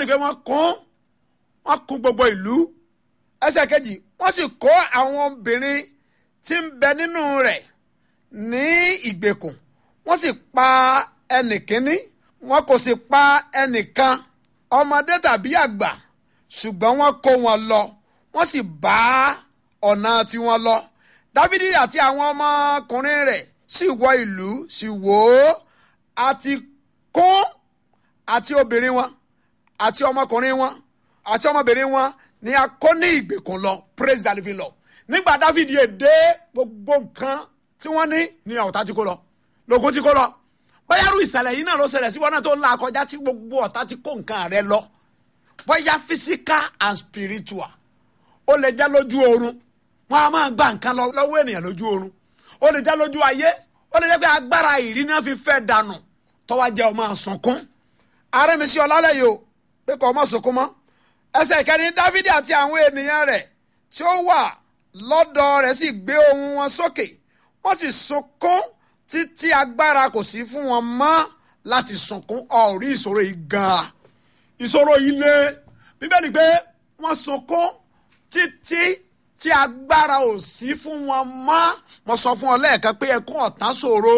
bíbélì pé wọ́n kún wọ́n kún gbogbo ìlú ẹsẹ̀ kejì wọ́n sì kó àwọn obìnrin tí ń bẹ nínú rẹ̀ ní ìgbèkùn wọ́n sì pa ẹnìkíní wọn kò sì pa ẹnìkan ọmọdé tàbí àgbà ṣùgbọ́n wọ́n kó wọn lọ wọ́n sì bá ọ̀nà tiwọn lọ dávidi àti àwọn ọmọkùnrin rẹ̀ sì wọ ìlú sì wò ó àti kún àti obìnrin wọn àti ọmọkùnrin wọn àti ọmọbìnrin wọn ni a kó ní ìgbèkùn lọ praise the living Lord nígbà dávidi èdè gbogbo nǹkan tí wọ́n ní ní ọ̀tá tí kó lọ lóko tí kó lọ bóyá irú ìṣẹ̀lẹ̀ yìí náà ló ṣẹlẹ̀ sí wọn náà tó ń la kọjá tí gbogbo ọ̀tá ti kó nǹkan rẹ lọ bóyá physical and spiritual ó lè jẹ́ lójú oorun wọn a máa gba nǹkan lọ lọ́wọ́ ènìyàn lójú oorun ó lè jẹ́ lójú ayé ó lè jẹ́ pé agbára ìrí náà fi fẹ́ dànù tọ́wọ́ jẹ́ ọmọ sunkún ààrẹ mi sí ọ lálẹ́ yìí o pé kò ọmọ sunkún mọ́ ẹsẹ̀ ìkẹrin dávidi àti àwọn ènìyàn rẹ̀ tí ó wà lọ́dọ̀ rẹ̀ sì gbé ohùn wọn sókè wọ́n sì sunkún títí agbára kò sí fún wọn mọ́ láti sunkún ọ̀rí ìṣòro yìí gan-an ìṣòro yìí lé bíbélì pé wọ́n sunkún títí tí agbára ò sí fún wọn mọ́ mo sọ fún ọ lẹ́ẹ̀kan pé ẹkún ọ̀tán ṣòro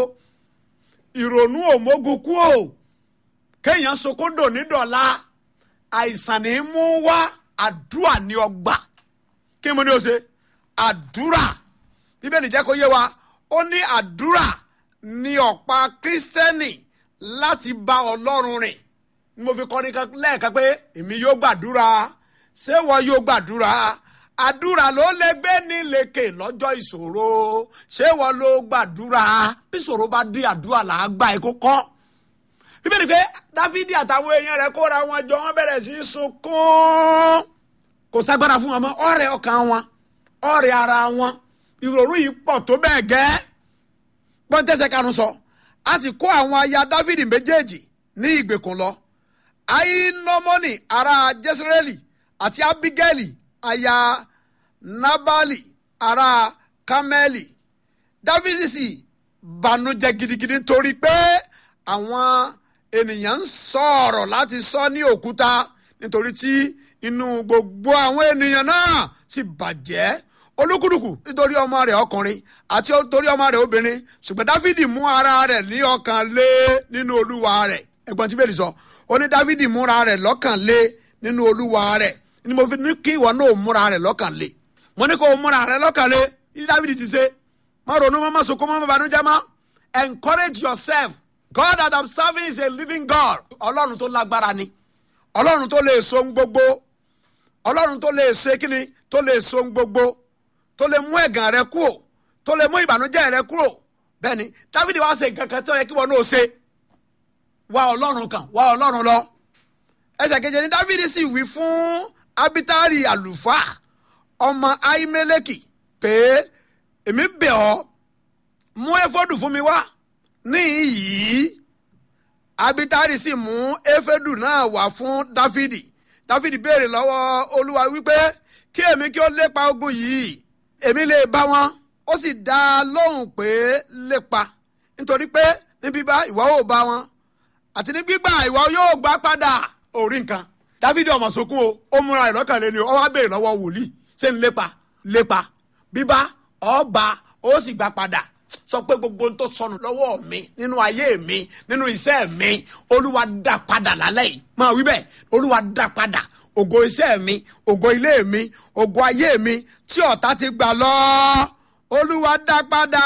ìrònú òmógun kú o kéèyàn sunkún dòní dọ̀la àìsàn ní í mú wá àdúrà ní ọgbà kí mo ní o ṣe àdúrà bíbélì jẹ́ kó yé wa ó ní àdúrà ní ọ̀pá kírísítẹ́nì láti bá ọlọ́run rìn ni mo fi kọ́ ní lẹ́ẹ̀kan pé èmi yóò gbàdúrà ṣé wọ́n yóò gbàdúrà àdúrà ló lè gbé ní lékè lọ́jọ́ ìṣòro ṣé wọ́n ló gbàdúrà bí ìṣòro bá dé àdúrà là á gbà ẹ́ kó kọ́ bíbélì pé dáfídì àtàwọn èèyàn rẹ̀ kóra wọn jọ wọ́n bẹ̀rẹ̀ sí í sunkún kò ságbára fún wọn mọ́ ọ̀rẹ́ ọkàn wọn ọ̀rẹ́ ara wọn ìrònú yìí pọ̀ tó bẹ́ẹ̀ gẹ́ pọ́ńtẹ́sẹ̀ kanu sọ a sì kó àwọn aya dáfídì méjèèjì ní ìgbèkùn lọ ainomoni ará jésírẹ́lì àti abigaili aya nabali ará kameli dáfídì sì bànújẹ́ gidigidi torí pé àwọn ènìyàn ń sọ̀rọ̀ láti sọ ní òkúta nítorí tí inú gbogbo àwọn ènìyàn náà sì bàjẹ́ olúkúlùkù nítorí ọmọ rẹ̀ ọkùnrin àti nítorí ọmọ rẹ̀ obìnrin ṣùgbọ́n dáfídì mú ara rẹ̀ ní ọkàn lé nínú olúwa rẹ̀ ẹ̀gbọ́n tí bẹ́ẹ̀ sọ ó ní dáfídì múra rẹ̀ lọ́kàn lé nínú olúwa rẹ̀ ni mo fi ní kí ìwọ náà múra rẹ̀ lọ́kàn lé mo ní kó o múra rẹ̀ lọ́kàn lé ní dáfídì ti ṣe má ronú mọ́ má sunkún mọ́ má banújẹ́ mọ́ encourage yourself God that I'm serving is a living God ọlọ́run tó lágbára ni ọlọ́run tó lè so ń gbogbo ọlọ́run tó lè ṣe kíni tó lè so ń gbogbo tó lè mú ẹ̀gàn rẹ kúrò tó lè mú ìbànújẹ́ rẹ kúrò bẹ́ẹ̀ ni Dáfídì wá ṣe nǹkan kan tó yẹ kí wọn náà ṣe wá ọlọ́run kan wá ọlọ́run lọ ẹsẹ̀ keje ni Dáfídì sì wí fún Abitari àlùfáà ọmọ Ahimeleki pé èmi bẹ̀ ọ́ mú éfódù fún mi wá níyìí Abitari sì mú éfédù náà wá fún Dáfídì Dáfídì béèrè lọ́wọ́ Olúwa wípé kí èmi kí ó lépa ogun yìí èmi lè bá wọn ó sì dá a lóhùn pé lépa nítorí pé ní bíbá ìwọ ò bá wọn àti ní gbígbà ìwọ yóò gbà padà orí nǹkan Dáfídì ọmọ sọkún o ó múra ẹ̀ lọ́kàn lẹ́nu ó wá béèrè lọ́wọ́ wòlíì ṣé ń lépa lépa bíbá ọba ó sì gbà padà sọ pé gbogbo ohun tó sọnù lọ́wọ́ mi nínú ayé mi nínú iṣẹ́ mi olúwa dá padà lálẹ́ yìí máa wí bẹ́ẹ̀ olúwa dá padà ògo iṣẹ́ mi ògo ilé mi ògo ayé mi tí ọ̀tá ti gbà lọ olúwa dá padà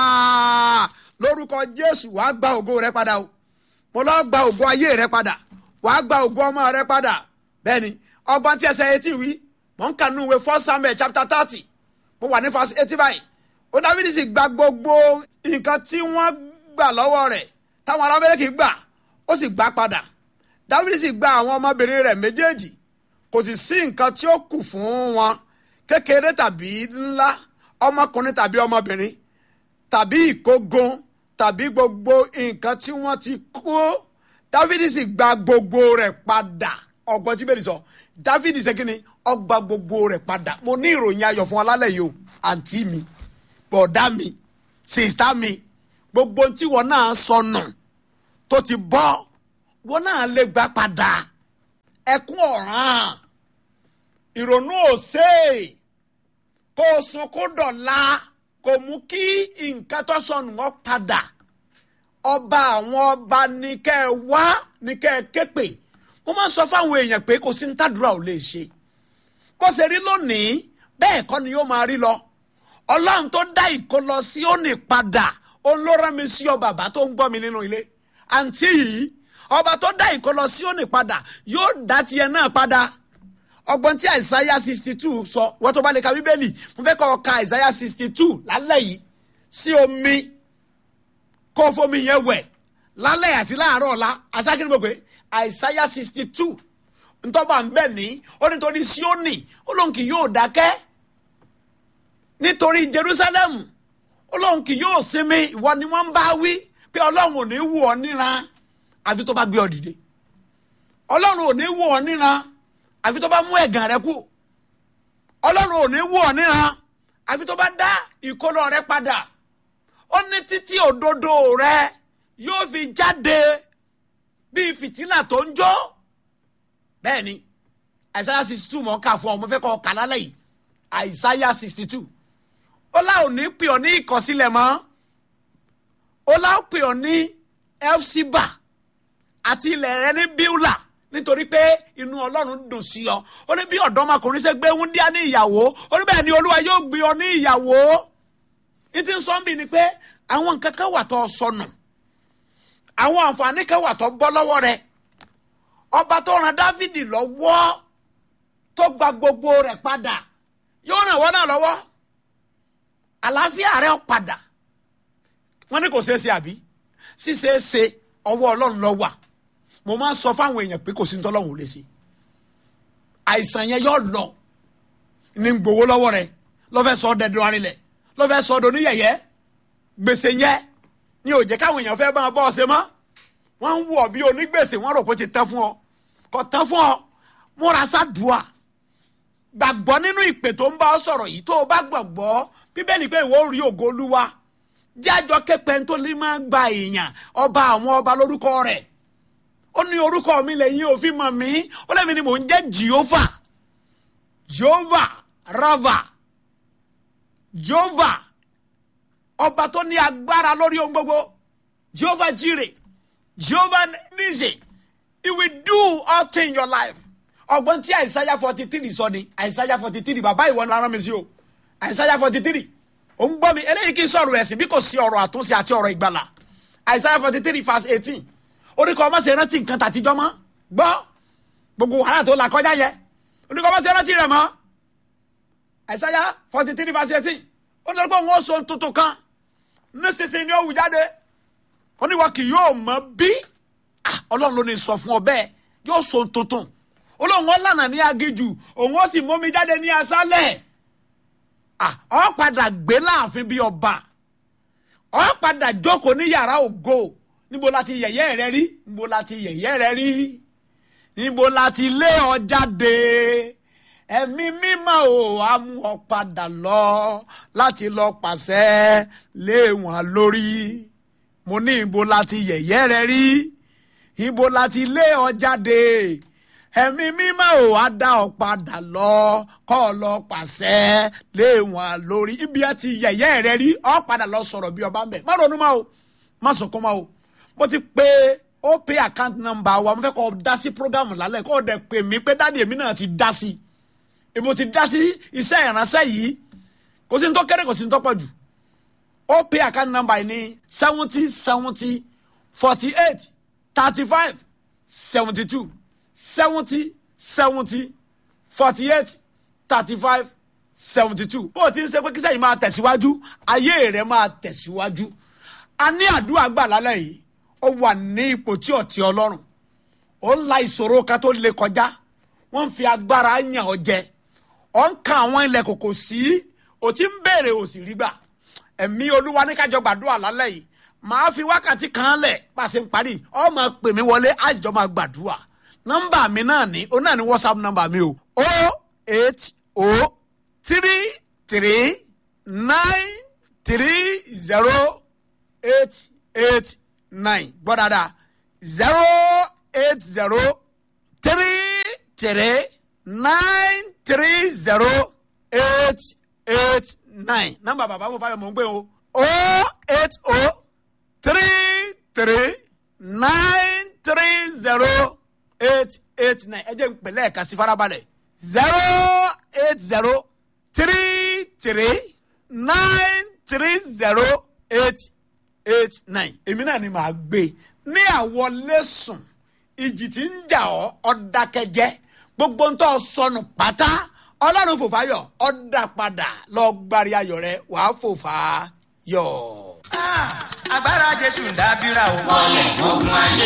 lórúkọ jésù wàá gba ògo rẹ padà o mo lọ gba ògo ayé rẹ padà wàá gba ògo ọmọ rẹ padà bẹ́ẹ̀ ni ọgbọ́n tí ẹsẹ̀ etí wí mò ń kà nínú ìwé first samuel chapter thirty mo wà ní verse eighty báyìí ó dávidi sì gba gbogbo nǹkan tí wọ́n gbà lọ́wọ́ rẹ̀ táwọn arábẹ́lẹ́kì gbà ó sì gbà padà dávidi sì gba àwọn ọmọbìnrin rẹ̀ méjèèjì kò sì sí nǹkan tí ó kù fún wọn kékeré tàbí ńlá ọmọkùnrin tàbí ọmọbìnrin tàbí ìkógun tàbí gbogbo nǹkan tí wọ́n ti kó dávidi sì gba gbogbo rẹ̀ padà ọgbọ́n tí bẹ́ẹ̀ sọ dávidi ṣe kí ni ó gba gbogbo rẹ̀ padà mo ní ìròyìn ayọ̀ fún ọ lálẹ́ yìí o àǹtí mi bọ̀dá mi sìstá mi gbogbo tí wọn náà sọnù tó ti bọ́ wọn náà lè gbà padà ẹkún ọ̀ràn ìrònú òsè kó o sun kó dọ̀la kò mú kí nǹkan tó sọnù wọn padà ọba àwọn ọba ní kẹ́ ẹ wá ní kẹ́ ẹ képe mo máa ń sọ fáwọn èèyàn pé kò sí ní tàdúrà ò lè ṣe bó ṣe rí lónìí bẹ́ẹ̀ kọ́ ni yóò máa rí lọ ọlọ́run tó dá ìkó lọ sí òní padà òun ló rán mi sí ọ bàbá tó ń gbọ́ mi nínú ilé àǹtí yìí ọba tó dá ìkó lọ sí òní padà yóò dá tiẹ̀ náà padà ọgbọ́n tí àìsáyà sixty two sọ wọ́n tó bá lè ka bíbélì mo fẹ́ kọ́ ọ ka àìsáyà sixty two lálẹ́ yìí sí omi kó fomi yẹn wẹ̀ lálẹ́ àti láàárọ̀ ọ̀la asákìrì gbogbo àìsáyà sixty two ntọ́ba ń bẹ̀ ní ó nítorí síónì ó lóun kì yóò dákẹ́ nítorí jerusalem ó lóun kì yóò sinmi ìwọ ni wọ́n ń bá wí pé ọlọ́run ò ní wù ọ́ níran àfi tó bá gbé ọ dìde ọlọ́run ò ní wù ọ́ níran àfi tó bá mú ẹ̀gàn rẹ kú ọlọ́run ò ní wù ọ́ níran àfi tó bá dá ìkólọ rẹ padà ó ní títí òdodo rẹ yóò fi jáde bíi fìtílà tó ń jó bẹ́ẹ̀ ni àìsáyà sixty two mọ̀ ká fún ọ mo fẹ́ kọ́ ọ kà lálẹ́ yìí àìsáyà sixty two ó lá ò ní pè ọ́ ní ìkọsílẹ̀ mọ́ ó lá ò pè ọ́ ní elsiba àti ilẹ̀ rẹ ní bíúlà nítorí pé inú ọlọ́run dùn sí ọ ó ní bí ọ̀dọ́mọkùnrin ṣe gbé wúndíá ní ìyàwó ó ní bẹ́ẹ̀ ni olúwa yóò gbé ọ ní ìyàwó ní ti ń sọ ń bì ni pé àwọn nǹkan kan wà tó sọnù àwọn àǹfààní kan wà tó bọ́ lọ́wọ́ rẹ ọba tó ran dávidi lọ́wọ́ tó gba gbogbo rẹ̀ padà yóò ràn wọ́n náà lọ́wọ́ àlàáfíà rẹ̀ padà wọ́n ní kò ṣeé ṣe àbí ṣíṣeé ṣe ọwọ́ ọlọ́run ló wà mo máa ń sọ fáwọn èèyàn pé kò sí ní tọ́lọ́run ò lè ṣe àìsàn yẹn yóò lọ ní gbowó lọ́wọ́ rẹ̀ lọ́fẹ́ sọ ọ́ dẹ́dùn arinlẹ̀ lọ́fẹ́ sọ ọ́ dọ́ní yẹ̀yẹ́ gbèsè yẹn ni ò jẹ́ káwọn èèyàn fẹ́ bá wọn bọ́ ọ ṣe mọ́ wọ́n ń wù ọ́ bí onígbèsè wọ́n rò pé ó ti tán fún ọ kò tán fún ọ múra sádùá gbàgbọ́ nínú ìpè tó ń bá ọ sọ̀rọ̀ yìí tó o bá gbàgbọ́ bíbélì pé ìwọ rí ògo olúwa jájọ képe tó lè máa gba èèyàn ọba àwọn ọba lórúkọ rẹ̀ ó ní orúkọ mi lẹ́yìn òfin mọ̀ mí ó lẹ́mi ni mò ń jẹ́ jehova jehova rava jehova ọba tó ní agbára lórí ohun gbogbo jehova jire jehova nise he will do all things in your life ọgbọ́n tí àìsáyà forty three sọ ni àìsáyà forty three bàbá ìwọ ni ara mi sí o àìsáyà forty three ò ń gbọ́ mi eléyìí kì í sọ̀rọ̀ ẹ̀sìn bí kò sí ọ̀rọ̀ àtúnṣe àti ọ̀rọ̀ ìgbàlà àìsáyà forty three verse eighteen oríkọ̀ ọmọ ṣe rántí nǹkan tàtijọ́ mọ́ gbọ́ gbogbo wàhálà tó là kọjá yẹ oríkọ̀ ọmọ ṣe rántí rẹ̀ mọ́ àìsáyà forty three verse eighteen ó ní lọ́gbọ́n òun ó so tuntun kan nísinsìnyí ni ó wù jáde ó ní wọn kì yóò mọ bí ọlọ́run ló ní sọ fún ọ bẹ́ẹ̀ yóò so tuntun olóhùn wọn lànà ní agijù òun ó sì mómi jáde ní aṣálẹ̀ ọ padà gbé láàfin bí ọba ọ padà jókòó ní yàrá ògo níbo la ti yẹ̀yẹ́ rẹ rí níbo la ti yẹ̀yẹ́ rẹ rí níbo la ti lé ọ jáde ẹ̀mí mímọ́ ò á mú ọ padà lọ láti lọ pàṣẹ lé wọn lórí mo ní ibo la ti yẹ̀yẹ́ rẹ rí ibo la ti lé ọ jáde ẹ̀mí mímọ́ ò á dá ọ padà lọ kọ́ ọ lọ pàṣẹ lé wọn lórí ibi ẹ ti yẹ̀yẹ́ rẹ rí ọ padà lọ sọ̀rọ̀ bí ọba ń bẹ̀ má ronú mọ́ o má sọkún mọ́ o mo ti pe ó pay account number wa mo fẹ́ kọ́ ọ dá sí program lálẹ́ kọ́ ọ dẹ̀ pè mí pé dáàdi èmi náà ti dá sí èmi ti dá sí iṣẹ́ ìránṣẹ́ yìí kò sí ní tó kéré kò sí ní tó pọ̀ jù ó pay account number yìí ní seventy seventy forty eight thirty five seventy two seventy seventy forty eight thirty five seventy two bó o ti ń ṣe pé kí sẹ́yìn máa tẹ̀síwájú ayé rẹ̀ máa tẹ̀síwájú a ní àdúrà gbà lálẹ́ yìí ó wà ní ipò tí ọ̀tí ọlọ́run ó ń la ìṣòro kan tó le kọjá wọ́n ń fi agbára yàn ọ́ jẹ ọ̀ ń kan àwọn ilẹ̀ kòkò sí ò ti ń béèrè ò sì rí gbà ẹ̀mí olúwa ní kájọ gbàdúrà lálẹ́ yìí màá fi wákàtí kan lẹ̀ bá a ṣe ń parí ọ máa pè mí wọlé àjọ máa gbàdúrà nọ́mbà mi náà ní o náà ní whatsapp nọ́mbà mi o o eight o three three nine three zero eight eight nine gbọ́ dáadáa zero eight zero three three nine three zero eight eight nine nọ́mbà bàbá wo fáyọ̀ mọ̀ ń gbé o o eight o three three nine three zero eight eight nine ẹ jẹ́ n pẹ̀lẹ́ ẹ̀ka sí farabalẹ̀ zero eight zero three three nine three zero eight eight nine èmi náà ni màá gbé ní àwọlé sùn ìjì tí ń jà ọ́ ọ̀dàkẹ́jẹ́ gbogbo ń tọ́ sọnù pátá ọlọ́run fòfáyọ̀ ọ̀dà padà lọ gbárí ayọ̀ rẹ wàá fòfáyọ̀. agbára jésù ń dábìrà o. wọlé ogun ayé.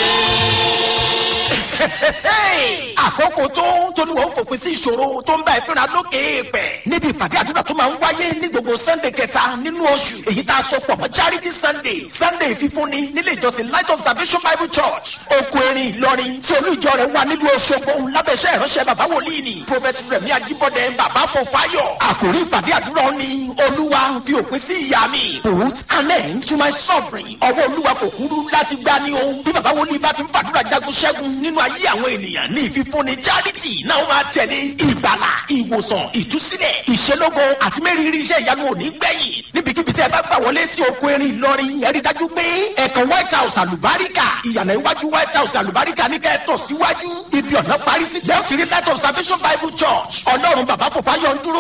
àkókò tó tóníwọ̀ ń fòpin sí ìṣòro tó ń bá ẹ fínra lókè èèpẹ̀ níbi ìpàdé àdúrà tó máa ń wáyé ní gbogbo sunday kẹta nínú oṣù èyí tá a sọ pọ̀ mọ́ charity sunday sunday fífúnni nílé ìjọsìn light of salvation bible church oko erin ìlọrin tí olú ìjọ rẹ̀ wà nílùú Òṣogbo lábẹ́sẹ̀ ìránṣẹ́ bàbá wòlíì ni prophet rẹ̀mí ajíbọ́dẹ bàbá fọfáyọ̀ àkòrí ìpàdé àdúrà ni olúwa fi òpin sí ìyá mi put an end to my suffering ọwọ́ olúwa kò kúrú láti gbá ní o bí bàbá wòlíì bá ti ń fàdúrà jagun ṣẹ́gun nínú ayé àwọn ènìyàn ní ìfífúnni charity náà máa tẹ̀lé ìgbàlà ìwòsàn ìtúsílẹ̀ ìṣelógo àti mẹ́rìírí iṣẹ́ ìyanu òní gbẹ̀yìn níbikíbi tí ẹ bá gbà wọlé sí oko erin ìlọrin ẹ rí dájú pé ẹ̀kan white house àlùbáríkà ìyànà iwájú white house àlùbáríkà ní kẹ́ẹ̀tọ̀ síwájú ibi ọ̀nà parí sí lẹ́ọ̀tì rí light of salvation bible church ọlọ́run bàbá fòfáyọ̀ ń dúró